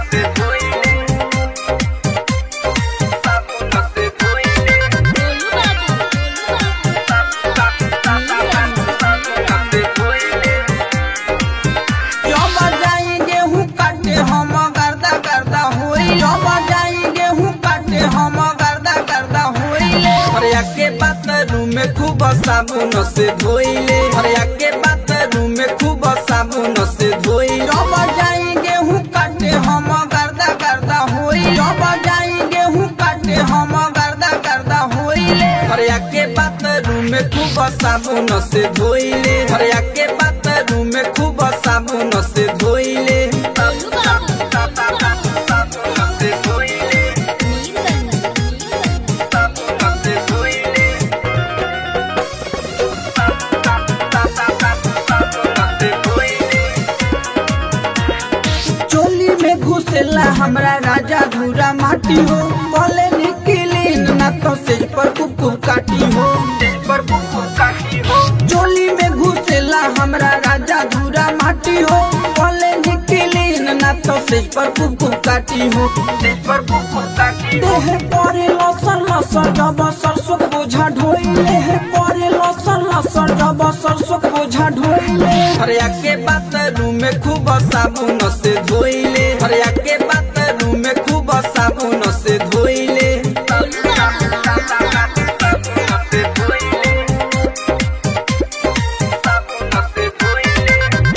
से धोइले साबुन से धोइले गोलू बाबू साबुन से धोइले जब जाई गेहूं काटे हम गर्दा गर्दा होई जब जाई गेहूं काटे हम गर्दा गर्दा होइले हरिया के बाथरूम में खूब साबुन से धोइले हरिया के बाथरूम में खूब साबुन से धोइले जब जाई गेहूं काटे हम गर्दा गर्दा होई जब जाई गेहूं काटे हम गर्दा गर्दा होइले हरिया के बाथरूम में खूब साबुन से धोइले हरिया के बाथरूम में खूब साबुन से धोइले गोलू बाबू साबुन से धोइले साबुन से धोइले साबुन से धोइले चोली में घुसेला हमरा राजा धूरा माटी हो बोले निकली ना तो सेज पर कुकु काटी हो पर कुकुर काटी हो चोली में घुसेला हमरा राजा धूरा माटी हो बोले निकली ना तो सेज पर कुकु काटी हो पर कुकुर काटी हो देह परे लसर लसर जब सरसों के बोझा ढोइले देह परे लसर लसर जब सरसों के बोझा ढोइले हरिया के बाथरूम में खूब साबुन से धोइले हरिया के बाथरूम में खूब साबुन से धोइले से धोइले साबुन से धोइले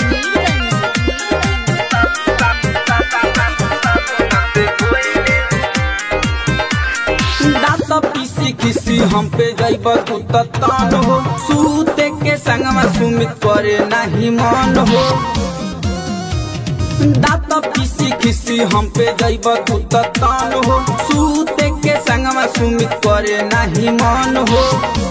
से धोइले दांत पीसी खिसी हम पे जैब तू त तान हो सूते के संगमा सुमित करे नाही मन हो दांत पीसी खिसी हम पे जैब तू त तान हो सूते के संगमा सुमित करे नाही मन हो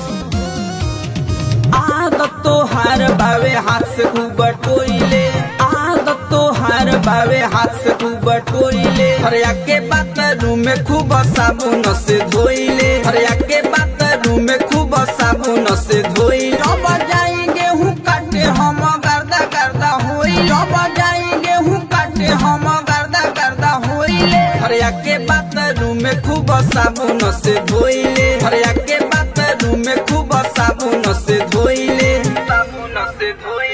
आदत तो हार बावे हाथ से खूब टोइले आदत तो हार बावे हाथ से खूब टोइले हरिया के बाथरूम में खूब साबुन से धोइले हरिया के बाथरूम में खूब साबुन से धोइले जब जाई गेहूं काटे हम गर्दा गर्दा होई जब जाई गेहूं काटे हम गर्दा गर्दा होइले हरिया के बाथरूम में खूब साबुन से धोइले हरिया के बाथरूम में खूब साबुन से धोइले साबुन से धोइले